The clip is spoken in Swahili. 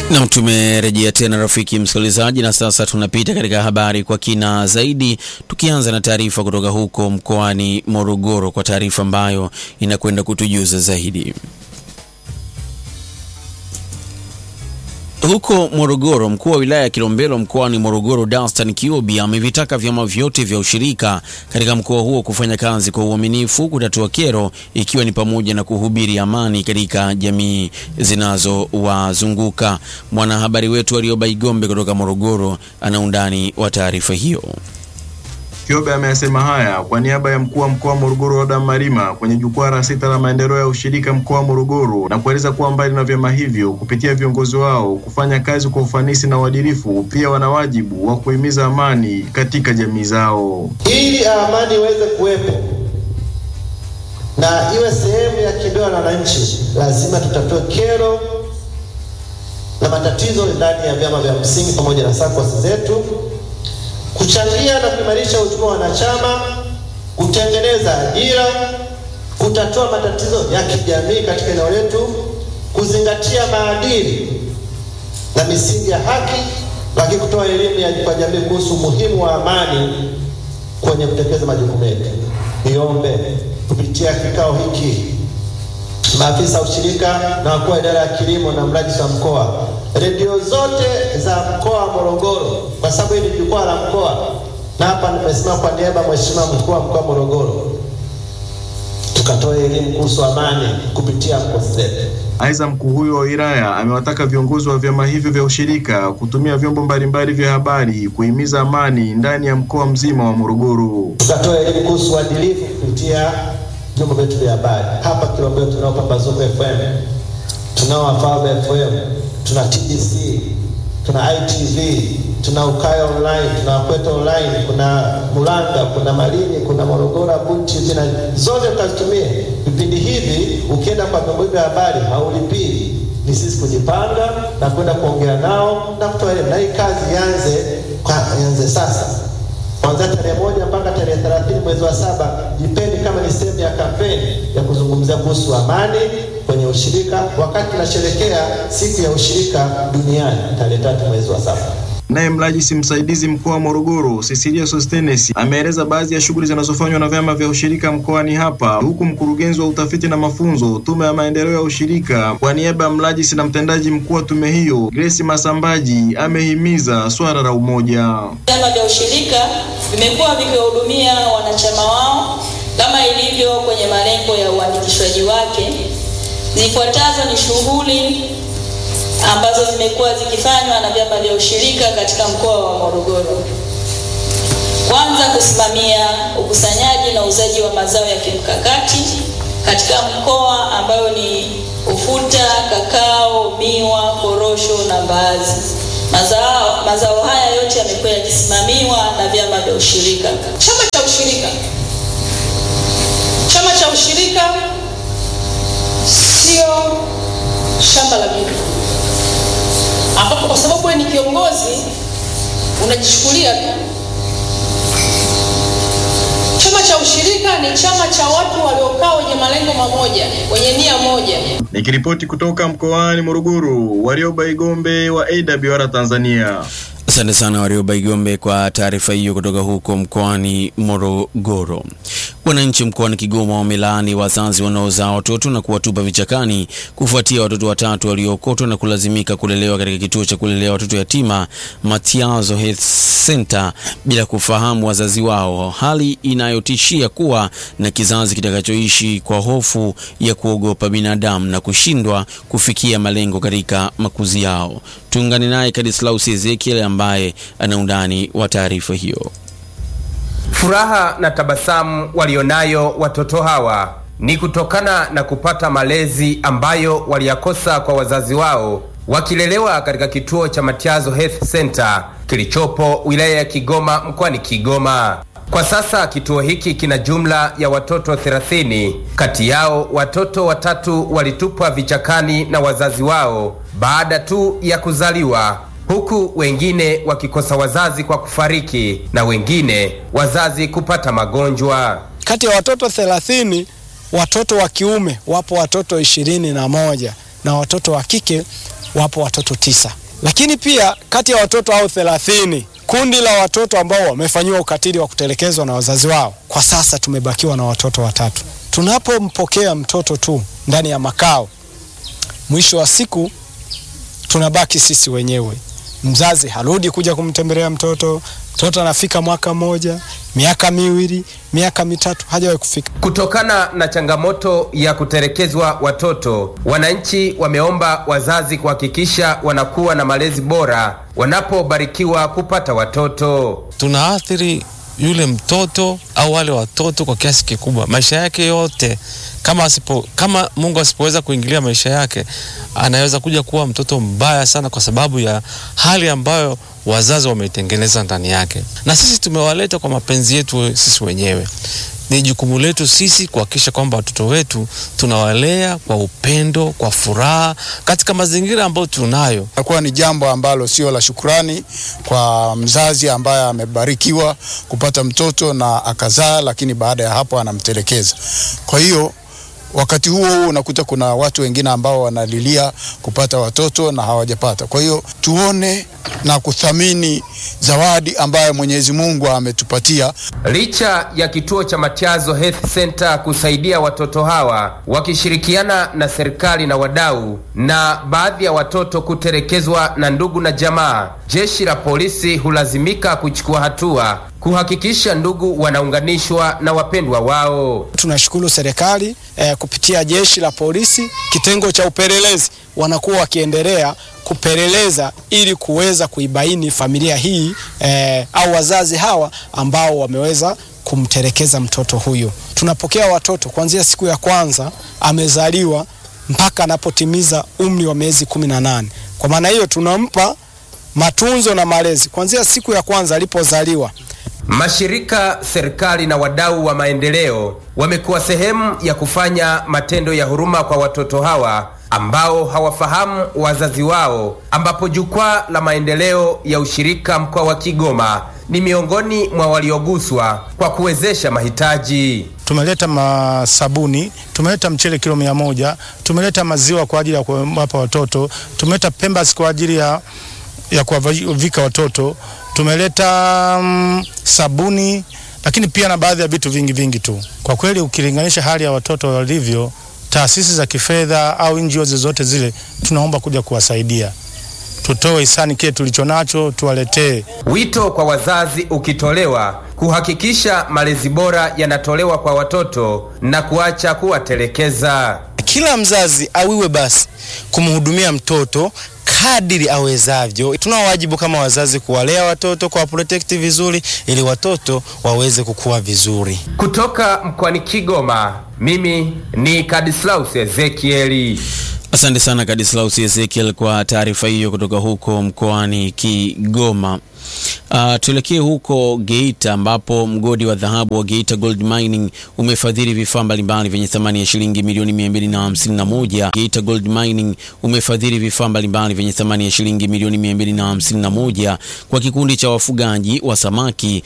Nam, tumerejea tena rafiki msikilizaji, na sasa tunapita katika habari kwa kina zaidi, tukianza na taarifa kutoka huko mkoani Morogoro kwa taarifa ambayo inakwenda kutujuza zaidi. Huko Morogoro, mkuu wa wilaya ya Kilombero mkoani Morogoro, Dastan Kiobi amevitaka vyama vyote vya ushirika katika mkoa huo kufanya kazi kwa uaminifu kutatua kero, ikiwa ni pamoja na kuhubiri amani katika jamii zinazowazunguka. Mwanahabari wetu Arioba Igombe kutoka Morogoro ana undani wa taarifa hiyo. Kiobe ameyasema haya kwa niaba ya mkuu wa mkoa wa Morogoro Adam Malima kwenye jukwaa la sita la maendeleo ya ushirika mkoa wa Morogoro na kueleza kuwa mbali na vyama hivyo kupitia viongozi wao kufanya kazi kwa ufanisi na uadilifu, pia wana wajibu wa kuhimiza amani katika jamii zao. Ili amani iweze kuwepo na iwe sehemu ya kibeo na wananchi, lazima tutatue kero na matatizo ndani ya vyama vya msingi pamoja na SACCOS zetu kuchangia na kuimarisha uchumi wa wanachama, kutengeneza ajira, kutatua matatizo ya kijamii katika eneo letu, kuzingatia maadili na misingi ya haki, lakini kutoa elimu ya kwa jamii kuhusu umuhimu wa amani kwenye kutekeleza majukumu yetu. Niombe kupitia kikao hiki maafisa ushirika na wakuu wa idara ya kilimo na mradi wa mkoa, redio zote za mkoa wa Morogoro, kwa sababu hili ni jukwaa la mkoa, na hapa nimesimama kwa niaba ya mheshimiwa mkuu wa mkoa wa Morogoro, tukatoa elimu kuhusu amani kupitia SACCOS zetu. Aidha, mkuu huyo wa wilaya amewataka viongozi wa vyama hivyo vya ushirika kutumia vyombo mbalimbali vya habari kuhimiza amani ndani ya mkoa mzima wa Morogoro. Tukatoa elimu kuhusu uadilifu kupitia vyombo vyetu vya habari. Hapa Kilombero tunao Pambazuko FM, tunao Wafalme FM, tuna TBC, tuna ITV, tuna Ukaya Online, tuna Wakweta Online, kuna Mulanga, kuna Malini, kuna Morogoro Bunchi, zina zote tukazitumie vipindi hivi. Ukienda kwa vyombo vya habari haulipii, ni sisi kujipanga na kwenda kuongea nao na kutoa elimu, na hii kazi ianze ianze sasa kuanzia tarehe moja mpaka tarehe thelathini mwezi wa saba. Jipeni kama ni sehemu ya kampeni ya kuzungumzia kuhusu amani kwenye ushirika, wakati tunasherekea siku ya ushirika duniani tarehe tatu mwezi wa saba. Naye mrajisi msaidizi mkoa wa Morogoro Cecilia Sostenes ameeleza baadhi ya shughuli zinazofanywa na vyama vya ushirika mkoani hapa, huku mkurugenzi wa utafiti na mafunzo Tume ya Maendeleo ya Ushirika kwa niaba ya mrajisi na mtendaji mkuu wa tume hiyo Grace Masambaji amehimiza swala la umoja. Vyama vya ushirika vimekuwa vikiwahudumia wanachama wao kama ilivyo kwenye malengo ya uandikishwaji wake. Zifuatazo ni shughuli ambazo zimekuwa zikifanywa na vyama vya ushirika katika mkoa wa Morogoro. Kwanza, kusimamia ukusanyaji na uuzaji wa mazao ya kimkakati katika mkoa ambayo ni ufuta, kakao, miwa, korosho na mbaazi. Mazao, mazao haya yote yamekuwa yakisimamiwa na vyama vya ushirika. Chama cha ushirika, chama cha ushirika sio shamba la bibi ambapo kwa sababu wewe ni kiongozi unajichukulia tu. Chama cha ushirika ni chama cha watu waliokaa wenye malengo mamoja, wenye nia moja. Nikiripoti kutoka mkoani Morogoro, Warioba Igombe wa AWR Tanzania. Asante sana Warioba Igombe kwa taarifa hiyo kutoka huko mkoani Morogoro. Wananchi mkoani Kigoma wamelaani wazazi wanaozaa watoto na kuwatupa vichakani kufuatia watoto watatu waliookotwa na kulazimika kulelewa katika kituo cha kulelea watoto yatima Matiazo Health Center bila kufahamu wazazi wao, hali inayotishia kuwa na kizazi kitakachoishi kwa hofu ya kuogopa binadamu na kushindwa kufikia malengo katika makuzi yao. Tuungane naye Kadislaus Ezekiel ambaye ana undani wa taarifa hiyo. Furaha na tabasamu walionayo watoto hawa ni kutokana na kupata malezi ambayo waliyakosa kwa wazazi wao wakilelewa katika kituo cha Matiazo Health Center kilichopo wilaya ya Kigoma mkoani Kigoma. Kwa sasa kituo hiki kina jumla ya watoto 30. Kati yao watoto watatu walitupwa vichakani na wazazi wao baada tu ya kuzaliwa huku wengine wakikosa wazazi kwa kufariki na wengine wazazi kupata magonjwa. Kati ya watoto thelathini, watoto wa kiume wapo watoto ishirini na moja na watoto wa kike wapo watoto tisa, lakini pia kati ya watoto hao thelathini kundi la watoto ambao wamefanyiwa ukatili wa kutelekezwa na wazazi wao, kwa sasa tumebakiwa na watoto watatu. Tunapompokea mtoto tu ndani ya makao, mwisho wa siku tunabaki sisi wenyewe. Mzazi harudi kuja kumtembelea mtoto, mtoto anafika mwaka mmoja, miaka miwili, miaka mitatu, hajawahi kufika. Kutokana na changamoto ya kutelekezwa watoto, wananchi wameomba wazazi kuhakikisha wanakuwa na malezi bora wanapobarikiwa kupata watoto. tunaathiri yule mtoto au wale watoto kwa kiasi kikubwa, maisha yake yote. Kama asipo, kama Mungu asipoweza kuingilia maisha yake, anaweza kuja kuwa mtoto mbaya sana, kwa sababu ya hali ambayo wazazi wameitengeneza ndani yake. Na sisi tumewaleta kwa mapenzi yetu sisi wenyewe. Ni jukumu letu sisi kuhakikisha kwamba watoto wetu tunawalea kwa upendo, kwa furaha, katika mazingira ambayo tunayo. Inakuwa ni jambo ambalo sio la shukrani kwa mzazi ambaye amebarikiwa kupata mtoto na akazaa, lakini baada ya hapo anamtelekeza. Kwa hiyo wakati huo huo unakuta kuna watu wengine ambao wanalilia kupata watoto na hawajapata. Kwa hiyo tuone na kuthamini zawadi ambayo Mwenyezi Mungu ametupatia. Licha ya kituo cha Matiazo Health Center kusaidia watoto hawa wakishirikiana na serikali na wadau, na baadhi ya watoto kutelekezwa na ndugu na jamaa, jeshi la polisi hulazimika kuchukua hatua kuhakikisha ndugu wanaunganishwa na wapendwa wao. Tunashukuru serikali eh, kupitia jeshi la polisi kitengo cha upelelezi wanakuwa wakiendelea kupeleleza ili kuweza kuibaini familia hii eh, au wazazi hawa ambao wameweza kumtelekeza mtoto huyu. Tunapokea watoto kuanzia siku ya kwanza amezaliwa mpaka anapotimiza umri wa miezi kumi na nane. Kwa maana hiyo tunampa matunzo na malezi kuanzia siku ya kwanza alipozaliwa. Mashirika, serikali na wadau wa maendeleo wamekuwa sehemu ya kufanya matendo ya huruma kwa watoto hawa ambao hawafahamu wazazi wao, ambapo jukwaa la maendeleo ya ushirika mkoa wa Kigoma ni miongoni mwa walioguswa kwa kuwezesha mahitaji. Tumeleta masabuni, tumeleta mchele kilo mia moja, tumeleta maziwa kwa ajili ya kuwapa watoto, tumeleta pembas kwa ajili ya, ya kuwavika watoto, tumeleta mm, sabuni, lakini pia na baadhi ya vitu vingi vingi tu. Kwa kweli ukilinganisha hali ya watoto walivyo, taasisi za kifedha au NGO zozote zile, tunaomba kuja kuwasaidia, tutoe hisani kile tulicho nacho, tuwaletee Wito kwa wazazi ukitolewa kuhakikisha malezi bora yanatolewa kwa watoto na kuacha kuwatelekeza. Kila mzazi awiwe basi kumhudumia mtoto kadiri awezavyo. Tunao wajibu kama wazazi kuwalea watoto, kuwa protect vizuri, ili watoto waweze kukua vizuri. Kutoka mkoani Kigoma, mimi ni Kadislaus Ezekieli. Asante sana Kadislaus Ezekiel kwa taarifa hiyo kutoka huko mkoani Kigoma. Uh, tuelekee huko Geita ambapo mgodi wa dhahabu wa Geita Gold Mining umefadhili vifaa mbalimbali vyenye thamani ya shilingi milioni 251. Geita Gold Mining umefadhili vifaa mbalimbali vyenye thamani ya shilingi milioni 251 kwa kikundi cha wafugaji wa samaki